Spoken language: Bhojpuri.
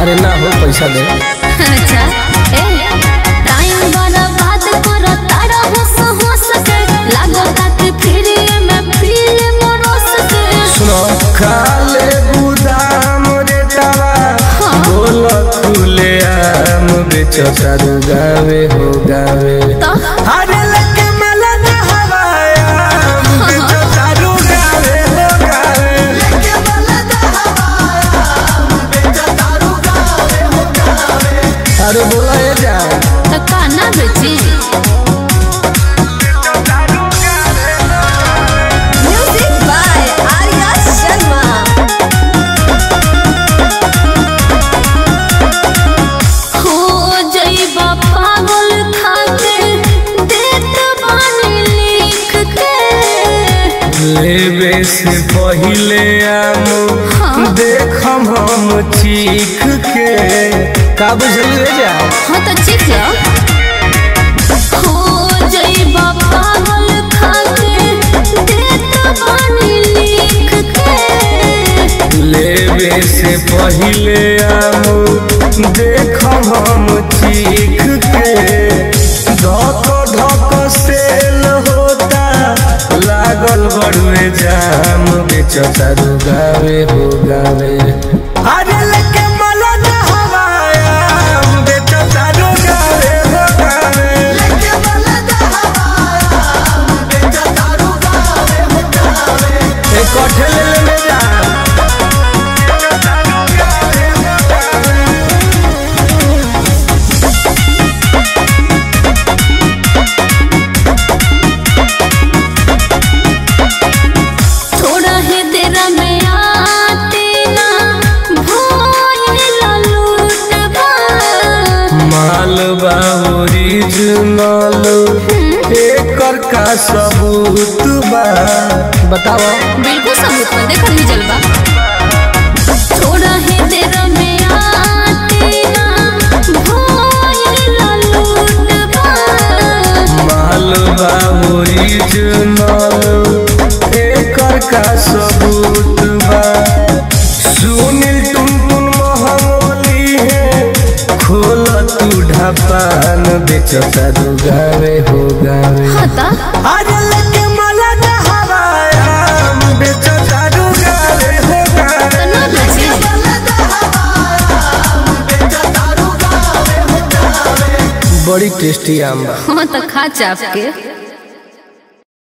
अरे ना हो पैसा दे अच्छा ए टाइम बर्बाद कर तारा होस होस के लागो तक फिर में फिल्म रोस के सुनो खाले गुदाम रे तावा हाँ। बोल खुले आम बेचो तारू गावे हो गावे तो अरे लगे मलन हवाया बेचो तारू गावे हो गावे अरे बोला ये जा तो काना बेची म्यूजिक बाय आर्या शर्मा हो जइबा पागल खाके देत बानी लिख के लेवे से पहिले आम हाँ। देखम हम चीख के का बुझल रे जा हाँ तो चीख लो हो जइबा पागल खाके देत बानी लिख के लेवे से पहिले आम देखम हम चीख के धक धक सेल होता लागल बड़ुए जाम बेचता रू गावे हो गावे अरे लेके मलन हवाया बेचता रू गावे हो गावे एक कठे ले ले जा थोड़ा ही देर में आते ना भोल लूटबा मालबा ओरिजिनल एकर का सबूत बा बताओ बिल्कुल सबूत में देखल ही जलवा थोड़ा ही देर में आते ना भोल लूटबा मालबा ओरिजिनल एकर का सबूत बा सुनील टुन टुन महमोली है खोल तू ढापान बेचता दू गावे हो गावे हता अरे लगे मलन हवाया बेचता दू गावे हो गावे तो ना बेची बड़ी टेस्टी आम बा हाँ तो खा चाप के